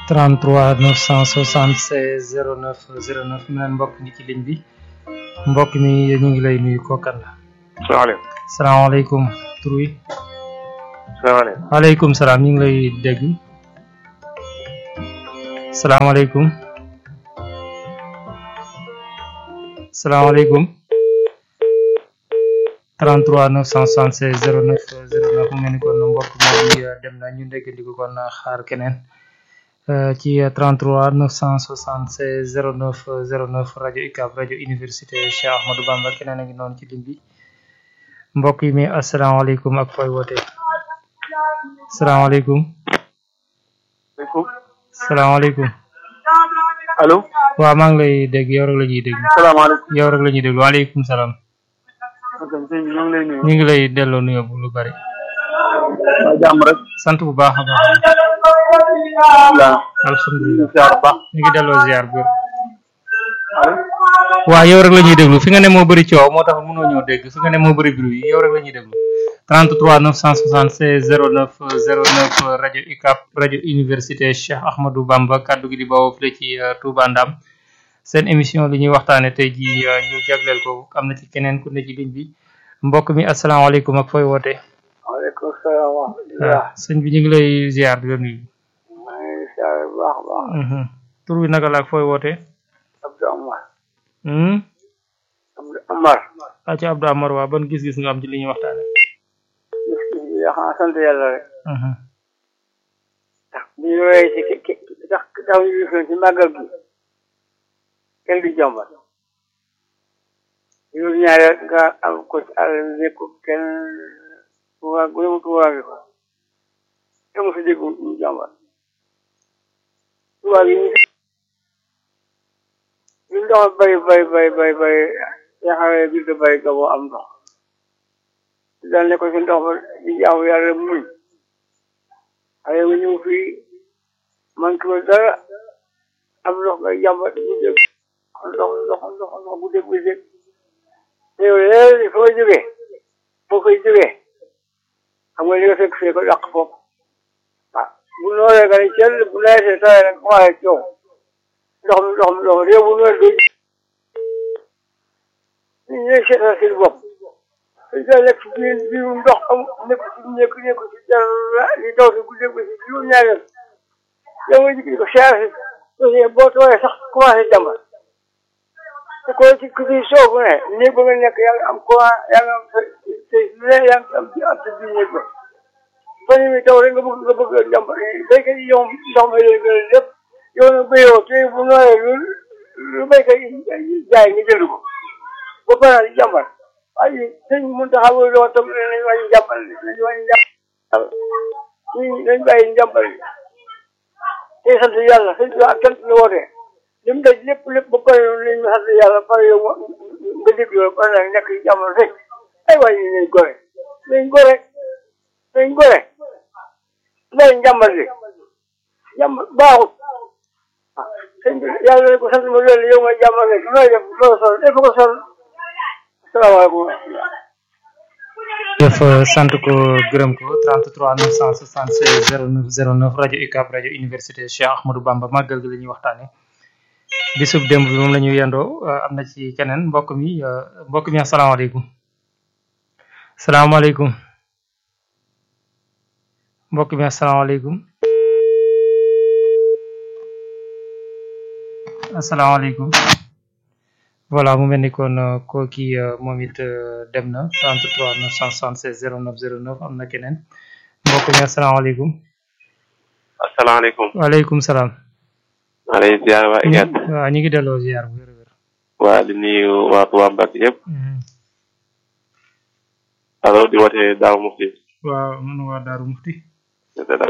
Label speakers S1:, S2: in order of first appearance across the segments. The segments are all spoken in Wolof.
S1: 33 976 09 09 mu neen mbokk mi ci ligne bi mbokk mi ñu ngi lay nuyu kookan la
S2: salaamaaleykum.
S1: salaamaaleykum tur wi
S2: salaamaaleykum.
S1: waaleykum salaam ñu ngi lay dégg salaamaaleykum salaamaaleykum 33 976 09 09 mu mel ni kon mbokk mi dem na ñu déggandiku kon xaar keneen ci 33 976 09 09 rajo UCAB rajo université Cheikh Ahmadou Bamba keneen a ngi noonu ci ligne bi mbokk yi mi asalaamaaleykum ak fooy woote salaamaaleykum
S2: maaleykum.
S1: salaamaaleykum
S2: allo.
S1: waaw maa ngi lay dégg yow rek la ñuy dégg
S2: salaamaaleykum.
S1: yow rek la ñuy dégg waaleykum salaam
S2: ok sëñ bi ñoo ngi lay nuyu.
S1: ñu ngi lay delloo nuyoo bu lu bari
S2: waa jàmm rek.
S1: sant bu baax a baax
S2: waaw.
S1: alhamdulilah
S2: ziar bu baax.
S1: ñu ngi delloo ziar bu wér
S2: allo.
S1: waaw yow rek la ñuy déglu fi nga ne moo bëri coow moo tax mënoo ñëw dégg fi nga ne moo bëri bruit yow rek la ñuy déglu 33 976 09 09 rajo UCAB rajo université Cheikh Ahmadou Bamba kaddu gi di bawoo fële ci uh, Touba Ndam seen émission li ñuy waxtaane tey ji uh, ñu jagleel ko am na ci keneen ku ne ci ligne bi mbokk mi asalaamaaleykum ak fooy woote
S2: waaleykum salaam wa
S1: waaw sëñ bi ñu ngi lay ziar di la nuyu
S2: maa ngi ziar bu baax a baax.
S1: Mhm. tur bi naka la ak fooy woote
S2: Abdou Amar.
S1: hmm
S2: Abdou Amar.
S1: aca Abdou Amar waa ban gis-gis nga am ci li ñuy waxtaane
S2: gis-gis bi xanaa sant yàlla rek.
S1: Mhm.
S2: ndax bu ñu woowee ci ki ki tax tax ñu gisoon ci màggal gi. kenn du jàmbat. juróom ñaari at nga am ko ci àll bi nekk kenn tubaab bu yemu tubaab bi ko. te mosu dégg ñu jàmbat. tubaab yi ñu ñu ndox bay bay bay bay bay yaxawee biir de bay gaboo am ndox dal ne ko ci ndox ba di jaamu yàlla muñ xale nga ñëw fii man ki dara am ndox ngay jàmbat bu dégg ndox ndox ndox ndox bu dégg bu dégg te yow léegi foo jógee foo koy jógee xam nga li nga fekk fee ko dàq foofu ah bu nooree nga ne cel bu neesee tawee rek commencé coow ndox mi ndox mi ndox mi réew bu noor doo ñu ñooy seetal seen bopp dañ koy lekk ci biir biirum ndox am nekk ci nekk nekk ci dara li taw si guddeeg ba si juróom ñaari yoon yow nga jig di ko siyaare si boo tooyee sax commencé jàmbat te ko ci ku ci soobu ne néeg ba nga nekk yaa ngi am courant yaa ngi am sa sa lu ne yaa ngi am ci am sa biir néeg ba fan yi taw rek nga bëgg nga bëgg jàmbat béykat yi yow ndox ma leen gën a lépp yow nag béyoo te bu nooyee lu lu béykat yi jaay nga jënd ko ba pare di jàmbat waaye sëñ Mountakha booy doon tam nañ wàññi jàmbal nañ wàññi jàmbal ñi nañ bàyyi njàmbal yi tey sant yàlla sëñ bi ak cant la woote li mu daj lépp lépp ba pare nañ sant yàlla pare yow nga déglu la pare nag nekk ci jàmbal rek ay wàññi nañ gore nañ gore nañ gore bàyyi njàmbal li jàmbal baaxut ah sëñ bi yàlla nañ ko sant ma loolu yow nga jàmbal rek nooy def loo sol def ko sol salaamaaleykum
S1: jëf sant ko gërëm ko 33 976 09 09 rajo UCAB rajo université Cheikh Ahmadou Bamba màggal gi la ñuy waxtaane bisub démb bi moom la ñu yendoo am na ci keneen mbokk mi mbokk mi asalaamaaleykum salaamaaleykum mbokk mi asalaamaaleykum asalaamaaleykum voilà mu mel ni kon koo kii moom it dem na 33 976 09 09 am na keneen mbokk mi asalaamaaleykum
S3: asalaamaaleykum.
S1: waaleykum salaam.
S3: maa lay ziar waa IGAD.
S1: waaw ñu ngi delloo ziar bu wér a wér.
S3: waa di nuyu waa Touba Mbacke yëpp. allo di woote Daaw Mufti.
S1: waaw man waa Daaru Mufti.
S3: c'est ça.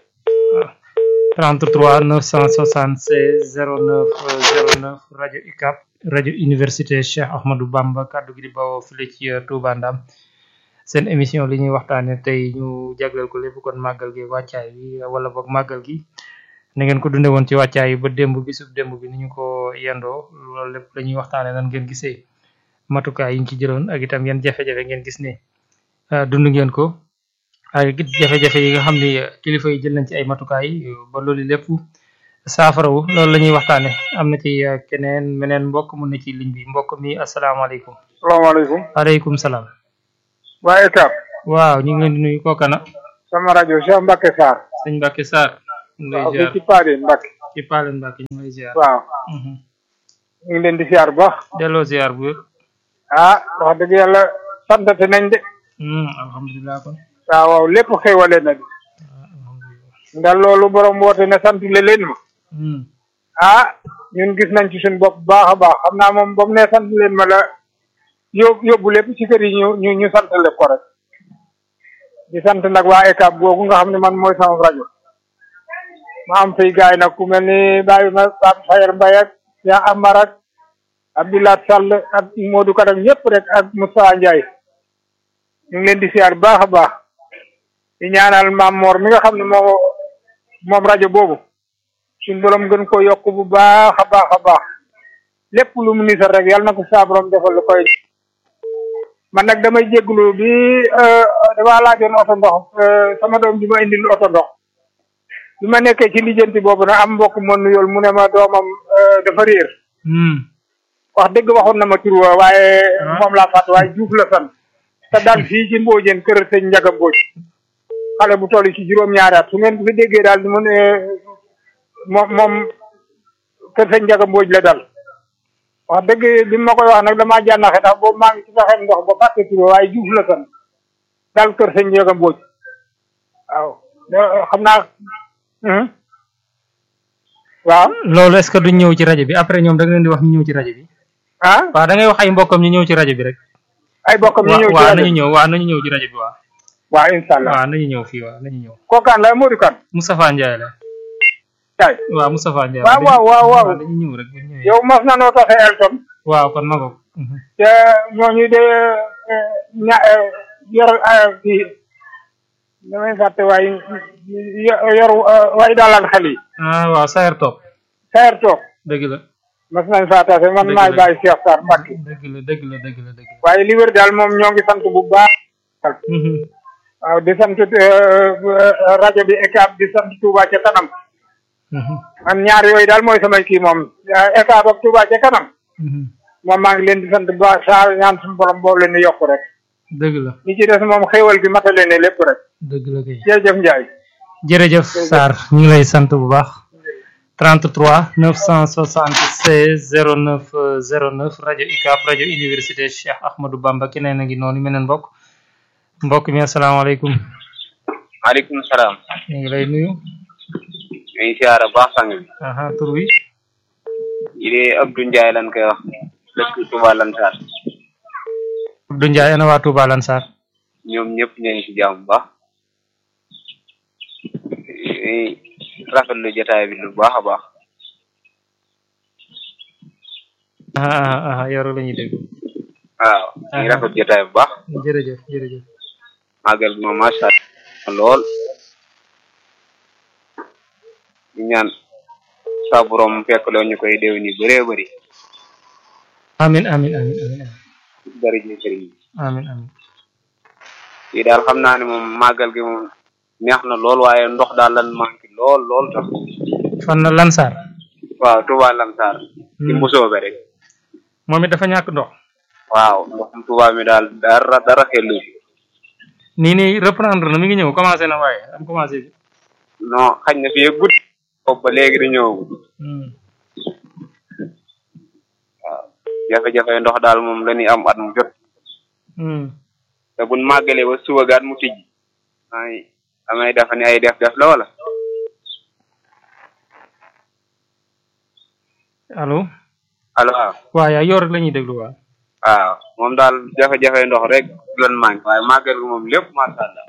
S1: 33 976 09 09 rajo UCAB rajo université Cheikh Ahmadou Bamba kaddu gi di bawoo fële ci Touba Ndam seen émission li ñuy waxtaane tey ñu jagleel ko lépp kon màggal gi wàccaay bi wala boog màggal gi na ngeen ko dunde woon ci wàccaay yi ba démb bisub démb bi ni ñu ko yendoo loolu lépp la ñuy waxtaane nan ngeen gisee matukaay yi ñu ci jëloon ak itam yan jafe-jafe ngeen gis ne dund ngeen ko ak it jafe-jafe yi nga xam ne kilifa yi jël nañ ci ay matukaay ba loolu lépp saafarawu loolu la ñuy waxtaane am na ci uh, keneen meneen mbokk mun na ci ligne bi mbokk mi asalaamaaleykum
S4: salaamaaleykum
S1: aleykum salaam
S4: waa ECAP
S1: waaw ñu ngi leen di nuyu kookana
S4: sama rajo Cheikh Mbacke Sarr
S1: sëñ Mbacke Sarr ñu ngi lay
S4: waaw
S1: ziar
S4: fii ci Paade Mbacke
S1: ci Palen Mbacke ñu ngi lay ziar
S4: waaw
S1: Mhm.
S4: ñu ngi leen di siyaar bu baax
S1: delloo ziar bu wér
S4: ah wax dëgg yàlla santate nañ de
S1: Hmm, alhamdulilah kon
S4: waaw waaw lépp xéwale na de
S1: Ah, alhamdulilah
S4: ndax loolu borom woote ne sant le leen ma
S1: Hmm,
S4: ah ñun gis nañ ci suñu bopp bu baax a baax xam naa moom ba mu ne sant leen ma la yób yóbbu lépp ci kër yi ñu ñu ñu santale ko rek di sant nag waa ECAP googu nga xam ne man mooy sama rajo ma am fay gaay nag ku mel ni Baye ma Pape Sayer Mbaye ak yaa Amar ak Abdoulaye Sall ak Modou Kadam ñëpp rek ak Moussa Ndiaye ñu ngi leen di siyaar baax a baax di ñaanal Maam Mor mi nga xam ne moo moom rajo boobu suñ borom gën ko yokk bu baax a baax a baax lépp lu mu nisar rek yàlla na ko saa borom defal lu koy man nag damay jégglu bi damaa laajoon oto ndox euh, sama doom bi ma indil oto ndox bi ma nekkee ci lijjanti boobu nag am mbokk ma nuyool mu ne ma doomam euh, dafa réer
S1: hmm.
S4: wax dëgg waxoon na ma tur wa waaye
S1: Ah.
S4: moom laa fàtt waaye Juuf la sant te daal fii ci Mbóojeen kër sëñ Njaga Mbóoj xale bu toll ci juróom-ñaari at su ngeen fi déggee daal di mu ne moom moom kër sëñ Njaga Mbóoj la dal wax dëgg bi ma koy wax nag damaa jànnaxe ndax boobu maa ngi ci saxeen ndox ba fàtte tur wa waaye Juuf la sant daal kër sëñ Njaga Mbóoj waaw da- xam naa Mhm. waaw
S1: loolu est ce que duñ ñëw ci rajo bi après ñoom da nga leen di wax ñu ñëw ci rajo bi
S4: ah
S1: waaw da ngay wax ay mbokkam ñu ñëw ci rajo bi rek
S4: ay bokkam ñu
S1: waaw
S4: ñëw ci
S1: waaw
S4: rajo
S1: nañu ñëw waaw nañu ñëw ci rajo bi waaw
S4: waaw incha allah
S1: waaw nañu ñëw fii waaw nañu ñëw
S4: kookaan la Modou Kane
S1: Moustapha Ndiaye la
S4: kay
S1: waaw Moustapha Ndiaye
S4: waaw waaw waaw waaw
S1: dañu ñëw rek bu ñu ñëwee
S4: yow mas na noo taxee Elton
S1: waaw kon ma ko Mhm.
S4: te ñooñu de ña yor kii damay fàtte waaye yor waaye daalal xel yi
S1: ah waaw Sayer Top
S4: sayer toog
S1: dëgg la
S4: mas nañ faa tase man
S1: Dëgg
S4: maay
S1: la.
S4: bàyyi Cheikh Sarr Mbacke
S1: dëgg la dëgg la dëgg la dëgg la
S4: waaye li wér daal moom ñoo ngi sant bu baax
S1: Mhm.
S4: waaw di sant rajo bi ECAP di sant Touba ca kanam
S1: Mhm.
S4: man ñaar yooyu daal mooy samay kii moom ECAP ak Touba ca kanam
S1: Mhm.
S4: moom maa ngi leen di sant bu baax saa ñaan suñu borom boobu leen di yokk rek
S1: dëgg la
S4: li ci des moom xéewal gi matale ne lépp rek
S1: dëgg la kay
S4: jërëjëf Ndiaye
S1: jërëjëf Sarr ñu ngi lay sant bu baax 33 976 09 euh, 09 rajo UCAB rajo université Cheikh Ahmadou Bamba keneen a ngi noonu meneen mbokk mbokk mi asalaamaaleykum
S5: maaleykum salaam
S1: ñu ngi lay nuyu
S5: ñu ngi siyaara baax sang bi
S1: aha tur wi
S5: yi de Abdou Ndiaye lan koy wax dëkk Touba Lansar
S1: Abdou Ndiaye ana waa Touba Lansar
S5: ñoom ñëpp ñu ngi si jàmm bu baax ñuy rafetlu jotaay bi lu baax a baax
S1: aha aha aha yow rek la ñuy dégg
S5: waaw ñu ngi rafet jotaay bu baax
S1: jërëjëf jërëjëf
S5: màggal bi moom macha allah lool di ñaan saa borom fekk loo ñu koy déw ni bëree bëri
S1: amin amin amin amin
S5: bëri ji sëriñ bi
S1: amin amin
S5: fii daal xam naa ne moom màggal gi moom neex na lool waaye ndox daal lan manqué lool lool tax
S1: fan na Lansar
S5: waaw Touba Lansar ci
S1: Hmm.
S5: mbusoobe rek
S1: moom it dafa ñàkk ndox
S5: waaw ndoxum Touba mi daal dara dara xellu si
S1: nii nii reprendre na mi ngi ñëw commencé na waaye am commencé bi
S5: non xañ na fii gudd boobu ba léegi di ñëwagul
S1: Hmm.
S5: waaw jafe-jafe ndox daal moom la ñuy am at mu jot
S1: Hmm.
S5: te buñ màggalee ba suba gaat mu tijji ay amay dafa ni ay def def la wala
S1: allo
S5: allo waaw
S1: waaw yaa yow rek la ñuy déglu waaw
S5: waaw moom daal jafe-jafe ndox rek lan manqué waaye màggal gi moom lépp macha allah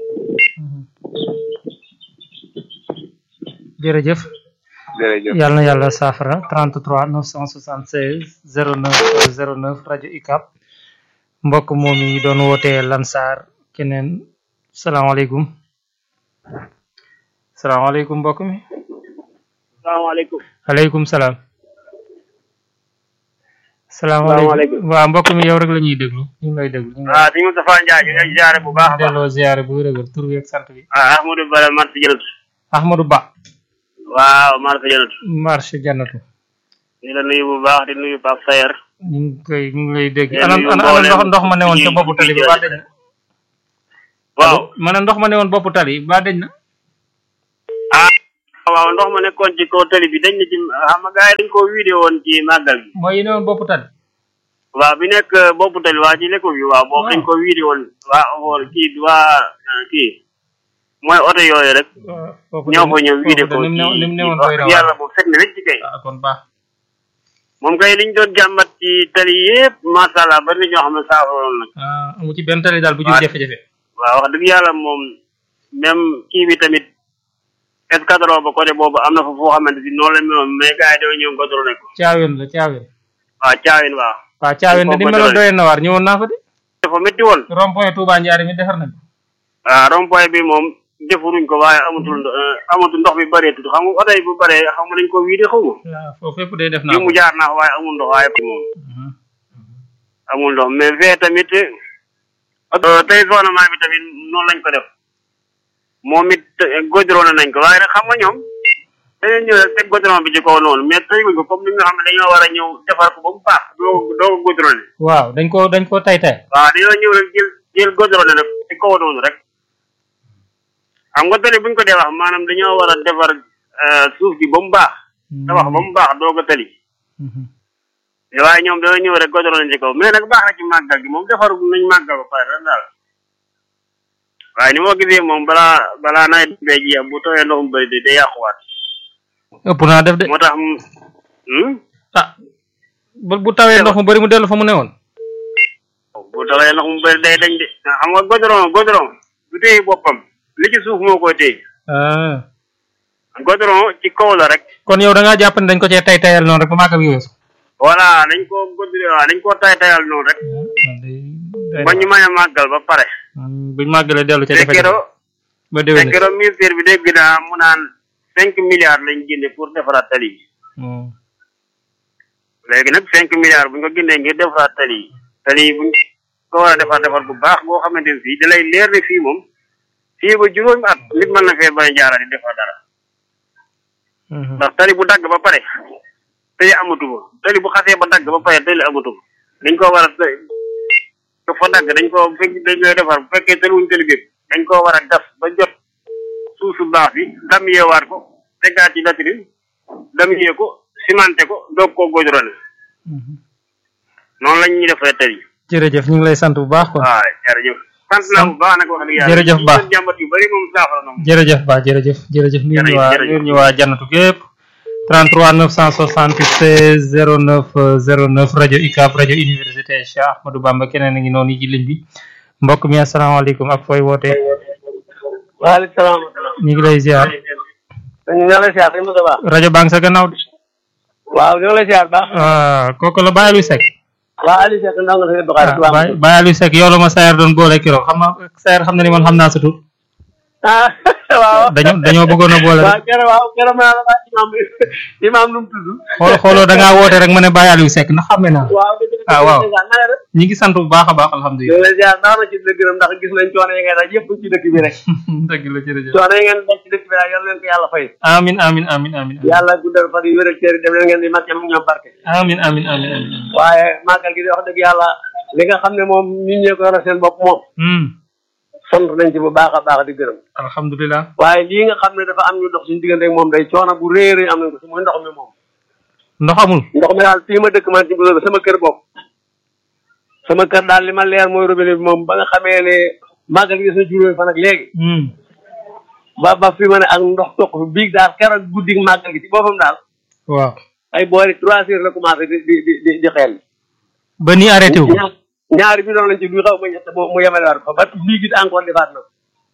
S1: jërëjëf
S5: jërëjëf
S1: yàlla na yàlla saafara 33 976 09 09 rajo UCAB mbokk moom yi doon wootee Lansar keneen salaamaaleykum salaamaaleykum mbokk mi
S2: salaamaaleykum
S1: aleykum salaam salaamaaleykum
S2: Salaamaaleykum.
S1: waaw mbokk mi yow rek la ñuy déglu ñu ngi lay déglu ñu ngi lay
S2: ah sëñ Moustapha Ndiaye ñu ngi lay ziare bu baax a baax
S1: delloo ziare bu wér-wér tur bi ak sant bi
S2: ah Ahmadou Bala Mart jël
S1: Ahmadou Ba
S6: waaw marché janatu
S1: marché jannatu
S6: di la nuyu bu baax di nuyu Pape Sayer
S1: ñu ngi koy ñu ngi lay dégg
S6: Yéen
S1: ana
S6: yu
S1: ana ana
S6: mboolem
S1: ndox ndox ma ne woon ca
S6: yi-
S1: boppu tali bi
S6: yi-
S1: ba dañ na
S6: waaw
S1: ma ne ndox ma ne woon boppu tali ba dañ na
S6: ah waaw ndox ma nekkoon ci kaw tali bi dañ ne ci xam nga gars yi dañ ko vidéo woon ci màggal gi
S1: mooy yi ne woon boppu tali
S6: waaw bi nekk boppu tali waa ci lekko bi waaw boobu dañ ko vidéo woon waa xool kii waa ah, kii mooy oto yooyu rek
S1: waaw foofu
S6: ñoo ko ñëw vidéo
S1: foofu
S6: ko
S1: de ni mu ne ni mu ne woon
S6: wax
S1: doy na
S6: dëgg yàlla
S1: waar
S6: moom fekk na wécc kay
S1: ah kon baax
S6: moom kay liñ doon jàmbat ci tali yëpp macha allah bari na ñoo xam ne saafaroon nag
S1: ah amu ci benn tali daal bu jur
S6: Waaw.
S1: jafe-jafe
S6: waaw wax dëgg yàlla moom même kii bi tamit escadron ba côté boobu am na fa foo xamante si noonu la meloon mais gars yi dañoo ñëw contrôlé ko
S1: caaween la caaween
S6: waaw caawin waaw
S1: waaw caaween de ni
S6: Foofu
S1: meloon
S6: doy.
S1: doy na waar ñëwoon naa fa de
S6: dafa métti woon
S1: rond point Touba Ndiaré mi defar nañ ko
S6: waaw rond point bi moom defuruñ ko waaye amatul ndo- eh, amatul ndox bi bëreetul xam nga oto yi bu bëree xam nga dañ ko wiide xaw ma
S1: waaw foofu fépp day def naa
S6: bi
S1: ko
S6: mu jaar naa fa waaye amul ndox waaye moom
S1: Mhm.
S6: amul ndox mais fee tamit euh, tey gouvernement bi tamit noonu lañ ko def moom it godrone nañ ko waaye nag xam nga ñoom dañoo ñëw rek teg godron bi ci kaw noonu mais teguñ ko comme ni nga xam ne dañoo war a ñëw defar ko ba mu baax doo doo ko godrone
S1: waaw dañ ko dañ ko tay tay
S6: waaw dañoo ñëw rek jël jël godrone nag ci kaw noonu rek xam nga tali buñ ko dee wax maanaam dañoo war a defar euh, suuf bi ba mu baax tabax ba mu baax doo ko tali
S1: Mhm.
S6: waaye ñoom dañoo ñëw rek godrone ci kaw mais nag baax na ci màggal gi moom defar nañ màggal ba pare rek daal waaye ni moo gisee moom balaa balaa nawet bee jeex bu tooyee ndox mu bëri de day yàquwaat
S1: ëpp naa def de
S6: moo tax mu hmm?
S1: ah bu bu tawee ndox mu bëri mu dellu fa mu newoon
S6: bu tawee ndox mu bëri day dañ de xam nga godron godron du téye boppam li ci suuf moo koy téye
S1: ah
S6: godron ci kaw la rek
S1: kon yow da ngaa jàpp ne dañ ko cee tay tayal noonu rek ba màggal gi weesu
S6: voilà dañ ko godron waaw dañ koo tay tayal noonu rek ba ñu mën a màggal ba pare
S1: buñ màggalee dellu ca
S6: te
S1: jafe-jafe
S6: keroog
S1: ba
S6: te
S1: déwén
S6: keroog ministère bi dégg naa mu naan cinq milliards lañ génne pour defaraat tali yi léegi nag cinq milliards bu ñu ko génnee ngir defaraat tali yi tali yi buñ ko war a defar defar bu baax boo xamante ne fii da lay leer ne fii moom fii ba juróomi at nit mën na fee bañ a jaaraat di defar dara ndax tali bu dagg ba pare tali amatu fa tali bu xasee ba dagg ba pare tali amatu fa dañ ko war a ko fa dagg dañ ko fekk dañ koy defar bu fekkee tali wuñ tali bépp dañ ko war a gas ba jot suuf su baax bi dam yeewaat ko tegaat ci latrin dam yee ko cimenté ko doog koo godrone noonu lañ ñuy defee tali
S1: jërëjëf ñu ngi lay sant bu baax quoi
S6: waaw jërëjëf sant naa bu baax nag wax dëgg yàlla
S1: jërëjëf Ba.
S6: ñi jàmbat yu bëri moom saafara na moom
S1: jërëjëf ba jërëjëf jërëjëf nuyu ñu
S6: Jërëjëf,
S1: waa
S6: jërëjëf.
S1: nuyu ñu waa jannatu gépp 33 976 09 09 rajo UCAB rajo université Cheikh Ahmadou Bamba keneen a ngi noonu ci ligne bi mbokk mi asalaamaaleykum ak fooy wootee
S2: waaleykum salaam.
S1: ñu ngi lay ziar
S2: ñu ngi lay ziar sëñ Moussa Ba.
S1: rajo baa ngi sa gannaaw de
S2: waaw ñu ngi lay ziar baax.
S1: ah kooku la Baye Aliou Seck
S2: waaw Aliou Seck ndaw nga sëñ Bakar.
S1: ah Baye Baye Aliou Seck yow la ma Sayer doon boole keroog xam nga Sayer xam na ni man xam naa sa tur
S2: ah waaw.
S1: dañoo dañoo bëggoon a boole
S2: waaw
S1: rek
S2: keroog waaw keroog ma la imaam imaam nu mu tudd.
S1: xool xooloo da ngaa woote rek ma ne Baye Aliou Seck ndax xam naa
S2: waaw dëgg la
S1: Ah, waaw.
S2: dëgg la na nga def.
S1: ñi ngi sant bu baax a baax
S2: ñu
S1: alhamdulilah
S2: ngi lay ziar baax na ci la gërëm ndax gis nañ coono yi ngay daj yëpp ci dëkk bi rek.
S1: dëgg la jërëjëf
S2: coono yi ngeen daj ci dëkk bi daal yal leen ko yàlla fay.
S1: amin amin amin amin
S2: yàlla guddal fan yi wéral cër yi dem leen ngeen di màcc am ñoom barke.
S1: amin amin amin amin
S2: waaye màggal gi di wax dëgg yàlla li nga xam ne moom nit ñee ko yor seen bopp moom
S1: hmm
S2: sant nañ ci bu baax a baax di gërëm
S1: alhamdulilah
S2: waaye lii nga xam ne dafa am ñu dox suñu diggante ak moom day coono bu rëy a rëy am nañ ko si mooy ndox mi moom
S1: ndox amul
S2: ndox mi daal fii ma dëkk man ci Bousso sama kër bopp sama kër daal li ma leer mooy robinet bi moom ba nga xamee ne màggal gi sa juróomi fan ak léegi
S1: hmm
S2: ba ba fi ma ne ak ndox toq fi biig daal keroog guddi màggal gi ci boppam daal
S1: waaw
S2: ay boori trois heures la commencé di di di di di xeel
S1: ba nii arrêté wu
S2: ñaar ñaari bi doon lañ ci duy xaw ma ñett mu yemale waat ko ba bii gis encore defaat na ko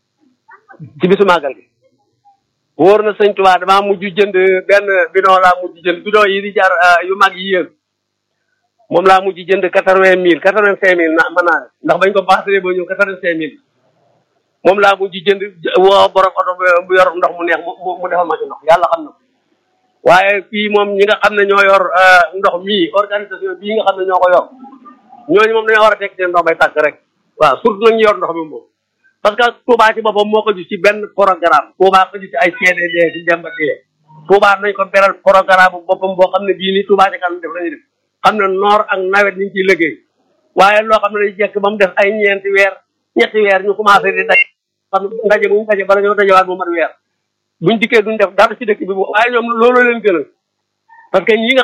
S2: ci bisu màggal gi wóor na sëñ Tuubaa damaa mujj jënd benn bidon laa mujj jënd bidon yi di jar ah, yu mag yi yéen moom laa mujj jënd quatre vingt mille quatre vingt cinq mille na mën naa ne ndax bañ ko passé ba ñëw quatre vingt cinq mille moom laa mujj jënd j- woo borom oto bu- bu yor ndox mu neex mu mu mu defal ma ci ndox yàlla xam na ko waaye fii moom ñi nga xam ne ñoo yor ah, ndox mii organisation bii nga xam ne ñoo ko yor ñooñu moom dañoo war a teg seen ndox bay tàkk rek waaw surtout nag ñu yor ndox mi moom parce que Touba ci boppam moo ko gis ci benn programme Touba ko gis ci ay CDD ci jàmbat yi
S7: Touba nañ ko beral programme bu boppam boo xam ne bii ni Touba ca kanam def lañuy def xam ne noor ak nawet ñu ngi ciy liggéey waaye loo xam ne day jekk ba mu def ay ñeenti weer ñetti weer ñu commencé di daj xam ndaje bu ñu daje bala ñoo dajewaat mu mat weer buñ dikkee duñ def dara ci dëkk bi waaye ñoom loolu leen gënal parce que ñi nga